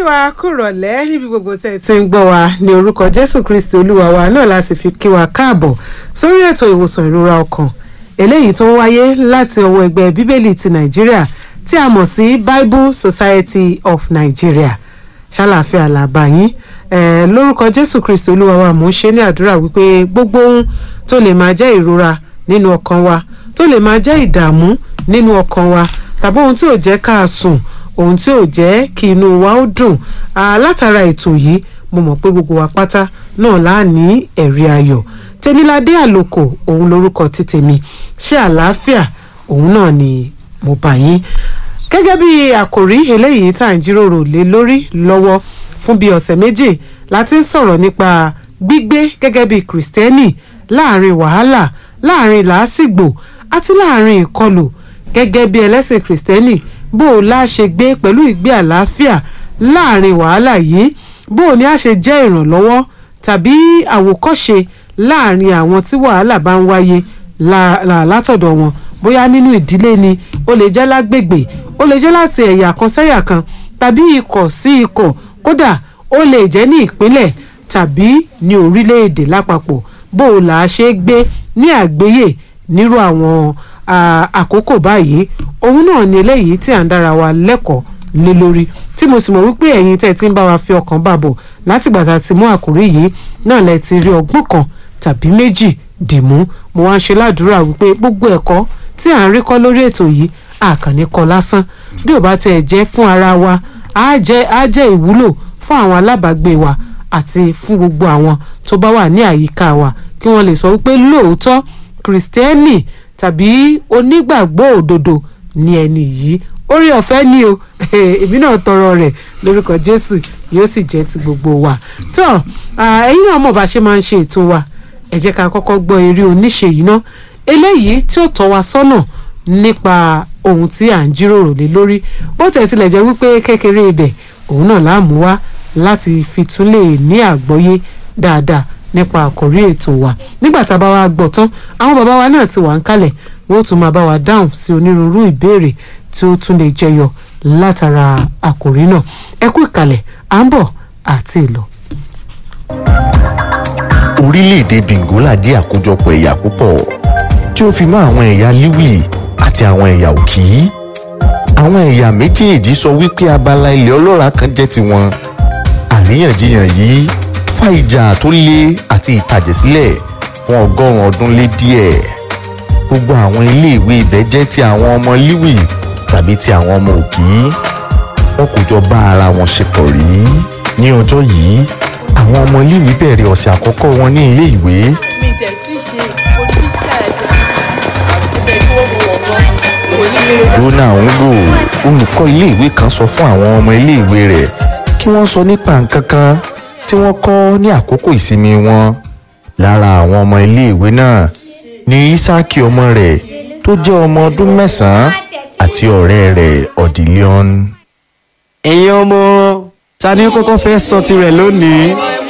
wa kúrọ̀lẹ́ níbi gbogbo tẹ́ ẹ ti ń gbọ́ wa ní orúkọ jésù kristi olúwa wa náà la sì fi kí wa káàbọ̀ sórí ètò ìwòsàn ìrora ọkàn eléyìí tó ń wáyé láti ọwọ́ ẹgbẹ́ bíbélì ti nàìjíríà tí a mọ̀ sí bible society of nigeria ṣàlàáfíà làbà yín eh, lórúkọ jésù kristi olúwa wa mò ń ṣe ní àdúrà wípé gbogbo ohun tó lè máa jẹ́ ìrora nínú ọkàn wa tó lè máa jẹ́ ìdààmú nínú ọkàn wa tàbí ohun tí ò jẹ́ ká sùn ohun tí ò jẹ́ kí inú wa ó dùn látara ètò yìí mo mọ̀ pé gbogbo wa pátá náà láà ní ẹ̀rí ayọ̀ tèmiládé àlòkò òun lorúkọ ti tèmi ṣé àlàáfíà òun náà ni mo bá yín gẹ́gẹ́ bí àkòrí eléyìí tá à ń jíròrò lé lórí lọ́wọ́ fún bíi ọ̀sẹ̀ méjì láti ń sọ̀rọ̀ nípa gbígbé gẹ́gẹ́ bí kìrìsìtẹ́nì láàrin wàhálà láàrin làásìgbò àti láàrin ìkọlù gẹ́gẹ́ bí ẹlẹ́sìn kìrìsìtẹ́nì bó o lá ṣe gbé pẹ̀lú ìgbé àlàáfíà láàrin wàhálà yìí bó o ní a ṣe jẹ́ ìrànlọ́wọ́ tàbí àwòkọ́ṣe láàrin àwọn tí wàhálà bá ń wáyé látọ̀dọ̀ wọn bóyá nínú ìdílé ni ó lè jẹ́ lágbègbè ó lè jẹ́ láti ẹ̀yà kan sẹ́yà kan tàbí ikọ̀ sí ikọ̀ kódà ó lè jẹ́ ní ìpínlẹ̀ tàbí ní orílẹ̀-èdè lápapọ̀ bó o là á ṣe gbé ní àgbéyè nírú àwọn àkókò báyìí òun náà ni eléyìí tí à ń dára wa lẹ́kọ̀ọ́ lé lórí tí mo sì mọ̀ wípé ẹ̀yin tẹ́ ẹ ti ń bá wa fi ọkàn bá bọ̀ látìgbà tá a ti mú àkórí yìí náà lẹ ti rí ọgbọ́n kan tàbí méjì dìmú mo wá ń ṣe ládùúrà wípé gbogbo ẹ̀kọ́ tí à ń rí kọ́ lórí ètò yìí àkànní kọ́ lásán bí ò bá tiẹ̀ jẹ́ fún ara wa á jẹ́ á jẹ́ ìwúlò fún àwọn alábàágbé wa àti fún gbogbo àwọn tó bá wà ní àyíká wa kí wọ́n lè sọ wípé lóòótọ́ kìrìsìtẹ́nì tàbí onígbàgbọ́ òdodo ni ẹni yìí orí ọ̀fẹ́ ni o èmi náà tọrọ rẹ̀ lórúkọ jésù yóò sì jẹ́ ti gbogbo wa tó ẹ̀yin náà mọ̀ bá ṣe máa ń ṣe ètò wa ẹ jẹ́ ká kọ́kọ́ gbọ́ eré oníṣe yìí ná eléyìí tí ó tọ́ wa sọ́nà nípa ohun tí à ń jíròrò lé lórí bó tẹ̀ tilẹ̀ jẹ́ wípé kékeré ibẹ̀ òun náà láàmú wá láti fi tún lè ní àgbọ́yé dáadáa nípa àkòrí ètò wa nígbà tá a bá wa gbọ́ tán àwọn bàbá wa náà ti wà ń kalẹ̀ wọ́n tún máa bá wa dáhùn sí onírúurú ìbéèrè tí ó tún lè jẹyọ látara àkòrí náà ẹ kú ìkàlẹ̀ à ń bọ̀ àti ìlọ. orílẹ̀-èdè bengola jẹ́ àkójọpọ̀ ẹ̀yà púpọ̀ tí ó fi mọ́ àwọn ẹ̀yà liwi àti àwọn ẹ̀yà òkì àwọn ẹ̀yà méjèèjì sọ wípé abala ilẹ̀ ọlọ́ràá kan jẹ́ tiwọn àríyànjiyàn yìí fa ìjà tó le àti ìtàjẹ̀sílẹ̀ fún ọgọ́rùn-ún ọdún lé díẹ̀ gbogbo àwọn iléèwé ibẹ̀ jẹ́ ti àwọn ọmọ liwi tàbí ti àwọn ọmọ òkì wọn kò jọ bá ara wọn ṣe pọ̀ rí ní ọjọ́ yìí àwọn ọmọ iléèwé bẹ̀rẹ̀ ọ̀sẹ̀ àkọ́kọ́ wọn ní ilé ìwé. mi tẹ̀ tí ṣe oníṣẹ́ ẹ̀sẹ̀ ẹ̀sẹ̀ tí wọ́n mú wọn gan. dona ngo olùkọ́ iléèwé kan sọ fún àwọn ọmọ iléèwé rẹ̀ kí wọ́n sọ nípa nǹkan kan tí wọ́n kọ́ ní àkókò ìsinmi wọn lára àwọn ọmọ iléèwé náà ní isaki ọmọ rẹ̀ tó jẹ́ ọmọ ọdún mẹ́sàn-án àti ọ̀rẹ́ rẹ̀ ọ̀dìlẹ́ọ̀n. ẹ̀yin ọmọ ta ni ó kọ́kọ́ fẹ́ sọ tirẹ̀ lónìí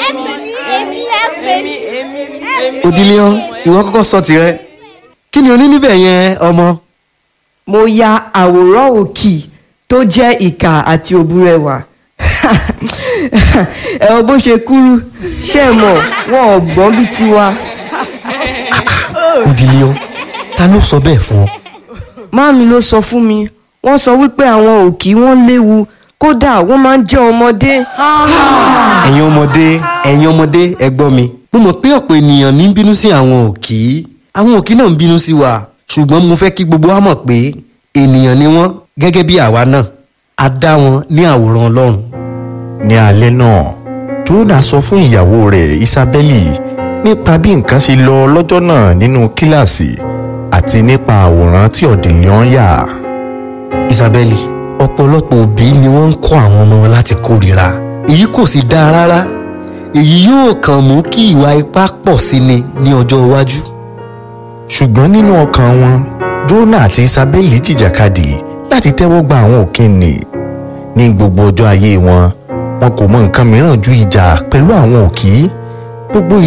òdìlẹ́ọ̀n ìwọ kọ́kọ́ sọ tirẹ̀ kí ni o ní níbẹ̀ yẹn ọmọ. mo ya àwòrán òkì tó jẹ́ ìkà àti òbúrẹwà ẹ̀wọ̀n bó ṣe kúrú ṣé ẹ mọ̀ wọn ò gbọ́n bí tiwa. òdìlẹ́ọ̀n ta ló sọ bẹ́ẹ̀ fún ọ. máàmi ló sọ fún mi wọ́n sọ wípé àwọn òkì wọ́n léwu kódà wọ́n máa ń jẹ́ ọmọdé. ẹ̀yin ọmọdé ẹ̀yin ọmọdé ẹ gbọ́ mi. mo mọ̀ pé ọ̀pọ̀ ènìyàn ní ń bínú sí àwọn òkì àwọn òkì náà ń bínú sí wa ṣùgbọ́n mo fẹ́ kí gbogbo wa mọ̀ pé ènìyàn ni wọ́n gẹ́gẹ́ bí àwa náà a dá wọn ní àwòrán ọlọ́run. ní alẹ́ náà dona sọ fún ìyàwó rẹ̀ isabeli nípa bí nǹkan ṣe lọ lọ́jọ́ náà nínú kíláàsì àti nípa àwòrán tí ọ̀dìnlẹ́ọ̀n yà. isabeli ọ̀pọ̀lọpọ̀ òbí ni wọ́n ń kọ́ àwọn ọmọ wọn láti kórìíra èyí kò sì dáa rárá èyí yóò kàn mú kí ìwà ipá pọ̀ sí ni ní ọjọ́ iwájú. ṣùgbọ́n nínú ọkàn wọn dona àti isabeli jìjàkadì láti tẹ́wọ́ gba àwọn òkìnnì ní gbogbo ọjọ́ ayé wọn wọn kò mọ nǹkan mìíràn ju ìjà pẹ̀lú àwọn òkì gbogbo